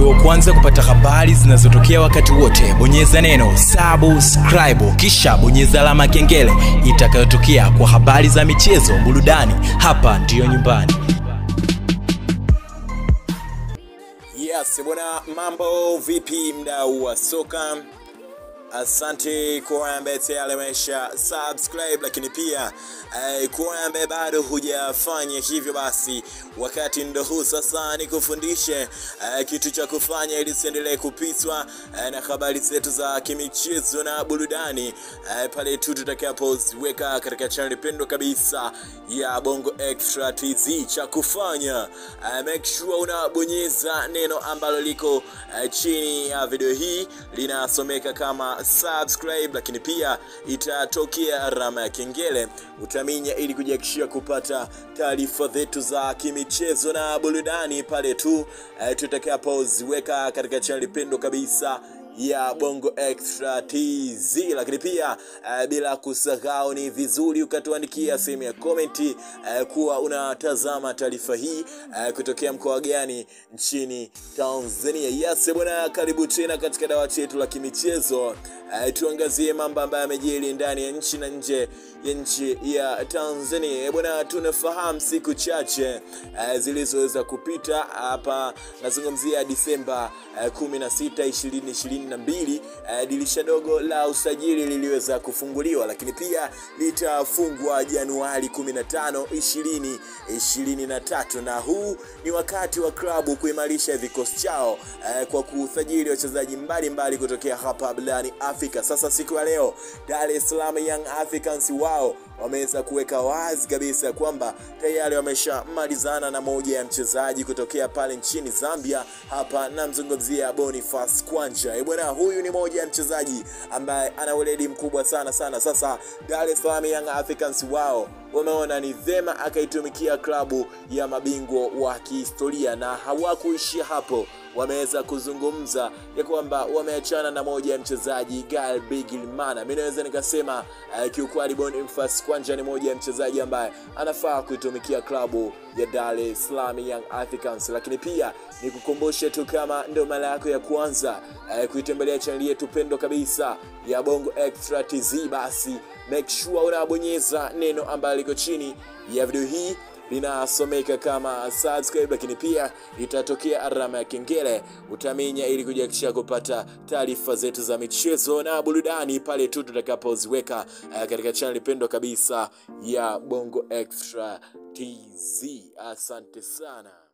uwe wa kwanza kupata habari zinazotokea wakati wote bonyeza neno subscribe kisha bonyeza alama ya kengele itakayotokea kwa habari za michezo burudani hapa ndiyo nyumbani Yes, bwana, mambo vipi mdau wa soka? Asante kwa ambaye tayari amesha subscribe, lakini pia eh, kwa ambaye bado hujafanya hivyo, basi wakati ndo huu sasa nikufundishe eh, kitu cha kufanya ili usiendelee kupitwa eh, na habari zetu za kimichezo na burudani eh, pale tu tutakapoziweka katika channel pendwa kabisa ya Bongo Extra TZ. Cha kufanya eh, make sure unabonyeza neno ambalo liko eh, chini ya video hii linasomeka kama subscribe, lakini pia itatokea alama ya kengele utaminya, ili kujihakikishia kupata taarifa zetu za kimichezo na burudani pale tu eh, tutakapoziweka katika channel pendwa kabisa ya Bongo Extra TZ, lakini pia uh, bila kusahau ni vizuri ukatuandikia sehemu ya komenti uh, kuwa unatazama taarifa hii uh, kutokea mkoa gani nchini Tanzania. Yes bwana, karibu tena katika dawati yetu la kimichezo. Uh, tuangazie mambo ambayo yamejiri ndani ya nchi na nje ya nchi ya Tanzania. Bwana, tunafahamu siku chache uh, zilizoweza kupita hapa, nazungumzia Disemba uh, 16 2020 na mbili uh, dirisha dogo la usajili liliweza kufunguliwa, lakini pia litafungwa Januari 15 2023, na huu ni wakati wa klabu kuimarisha vikosi chao uh, kwa kusajili wachezaji mbalimbali kutokea hapa barani Afrika. Sasa siku ya leo Dar es Salaam Young Africans wao wameweza kuweka wazi kabisa kwamba tayari wameshamalizana na moja ya mchezaji kutokea pale nchini Zambia. Hapa namzungumzia Boniface Kwanja. E bwana, huyu ni moja ya mchezaji ambaye ana weledi mkubwa sana sana. Sasa Dar es Salaam Young Africans wao wameona ni vema akaitumikia klabu ya mabingwa wa kihistoria, na hawakuishia hapo wameweza kuzungumza ya kwamba wameachana na moja ya mchezaji Gal Bigilmana. Mimi naweza nikasema uh, kiukweli Boniface Kwanja ni moja ya mchezaji ambaye anafaa kuitumikia klabu ya Dar es Salaam Young Africans, lakini pia nikukumbushe tu kama ndio mara yako ya kwanza uh, kuitembelea chaneli yetu pendwa kabisa ya Bongo Extra TZ, basi make sure unabonyeza neno ambalo liko chini ya video hii linasomeka kama subscribe, lakini pia itatokea alama ya kengele utaminya, ili kujihakikisha kupata taarifa zetu za michezo na burudani pale tu tutakapoziweka uh, katika channel pendwa kabisa ya Bongo Extra TZ. Asante sana.